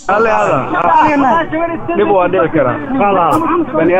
alle hada dhib waa dhici kara bani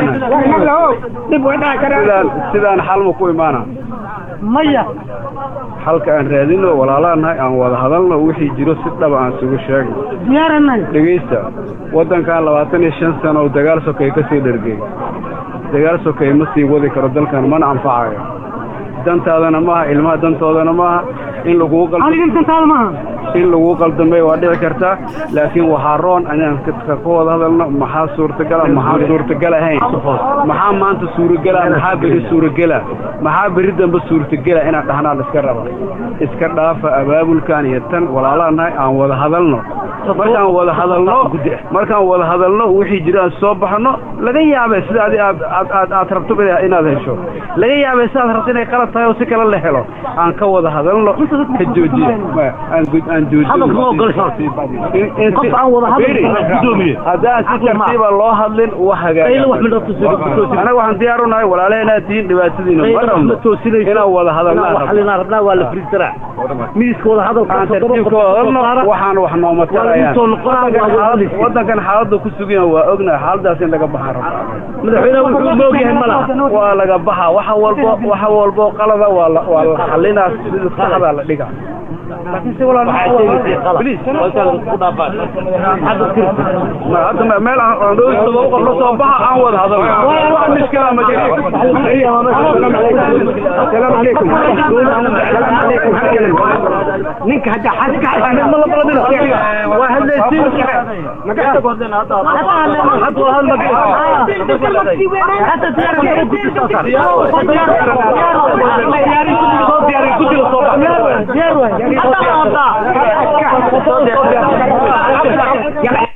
aadan sidaan xalma ku imaana maya xalka aan raadino walaalaanahay aan wada hadalno wixii jiro si dhaba aan isugu sheegno diyaaranay dhegaysta waddankan labaatan iyo shan sano oo dagaal sokeeye ka sii dhergey dagaal sokeeye ma sii wadi karo dalkan mana anfacayo dantaadana maaha ilmaha dantoodana maaha in laguu qaldo aniga dantaada maaha in laguu qaldamay waa dhici kartaa laakiin waxaa roon inaan ka wada hadalno maxaa suurtagala maxaa suurtagal ahayn maxaa maanta suuragela maxaa beri suuragela maxaa beri dambe suurtagela inaan dhahnaan iska raba iska dhaafa abaabulkan iyo tan walaalaanahay aan wada hadalno markaan wada hadalno markaan wada hadalno wixii jira aan soo baxno laga yaabee sida adi aad aad aad rabto inaad hesho laga yaabee sidaad rabto inay qalad tahay oo si kale la helo aan ka wada hadalno ka joojiye aan haddaan si tartiiba loo hadlin wax hagaaganaga waxaan diyaar u nahay walaalaheenaa tihiin dhibaatadiina inaan wada hadalnaan tartiibka hadalno waxaan wax nooma tarayaan waddankan xaaladda ku sugan waa ognahay xaaladaas in laga baxaan rabaa madaxweyne wuxuu moogyahay malaha waa laga baxa waxa walbo waxa walbo qalada waa la waa la xalinaa sida saxda la dhiga hadda meel aan dhowistaba qof la soo baxa aan wada hadalno wax miskala ma jiro asalaamu calaykum ninka hadda xaska ma la balamina waa hadlaysiin hata diyaar